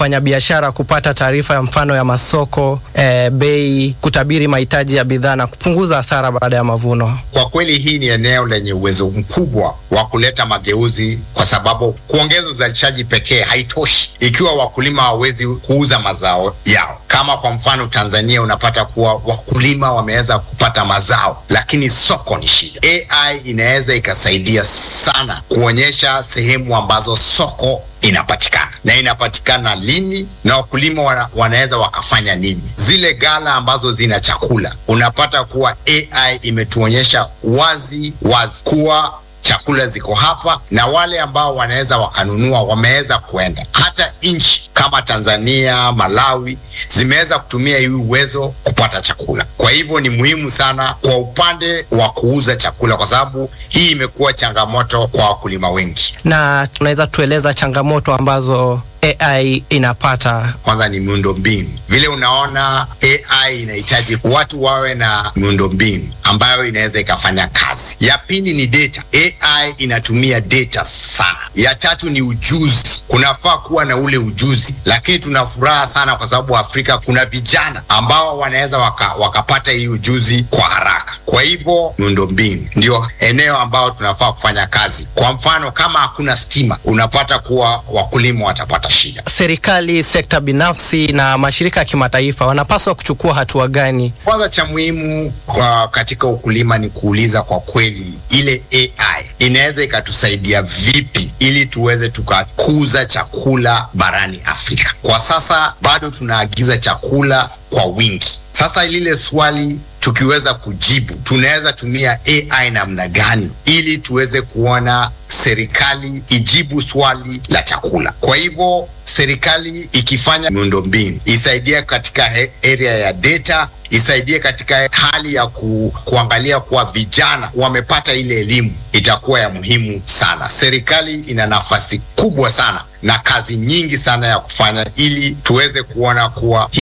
wafanyabiashara kupata taarifa ya mfano ya masoko, eh, bei, kutabiri mahitaji ya bidhaa na kupunguza hasara baada ya mavuno. Kwa kweli hii ni eneo lenye uwezo mkubwa wa kuleta mageuzi, kwa sababu kuongeza uzalishaji pekee haitoshi ikiwa wakulima hawawezi kuuza mazao yao. Kama kwa mfano Tanzania, unapata kuwa wakulima wameweza kupata mazao, lakini soko ni shida. AI inaweza ikasaidia sana kuonyesha sehemu ambazo soko inapatikana na inapatikana lini na wakulima wana, wanaweza wakafanya nini. Zile gala ambazo zina chakula, unapata kuwa AI imetuonyesha wazi wazi kuwa chakula ziko hapa na wale ambao wanaweza wakanunua wameweza kwenda. Hata nchi kama Tanzania, Malawi zimeweza kutumia hii uwezo kupata chakula. Kwa hivyo ni muhimu sana kwa upande wa kuuza chakula, kwa sababu hii imekuwa changamoto kwa wakulima wengi. Na tunaweza tueleza changamoto ambazo AI inapata. Kwanza ni miundombinu. Vile unaona AI inahitaji watu wawe na miundombinu ambayo inaweza ikafanya kazi. Ya pili ni data. AI inatumia data sana. Ya tatu ni ujuzi. Kunafaa kuwa na ule ujuzi, lakini tuna furaha sana kwa sababu Afrika kuna vijana ambao wanaweza waka, wakapata hii ujuzi kwa haraka. Kwa hivyo miundombinu ndio eneo ambao tunafaa kufanya kazi. Kwa mfano, kama hakuna stima, unapata kuwa wakulima watapata shida. Serikali, sekta binafsi na mashirika ya kimataifa wanapaswa kuchukua hatua gani? Kwanza cha muhimu kwa katika ukulima ni kuuliza kwa kweli, ile AI inaweza ikatusaidia vipi ili tuweze tukakuza chakula barani Afrika. Kwa sasa bado tunaagiza chakula kwa wingi. Sasa lile swali tukiweza kujibu, tunaweza tumia AI namna gani ili tuweze kuona serikali ijibu swali la chakula. Kwa hivyo serikali ikifanya miundombinu isaidie katika area ya data, isaidie katika hali ya ku, kuangalia kuwa vijana wamepata ile elimu, itakuwa ya muhimu sana. Serikali ina nafasi kubwa sana na kazi nyingi sana ya kufanya ili tuweze kuona kuwa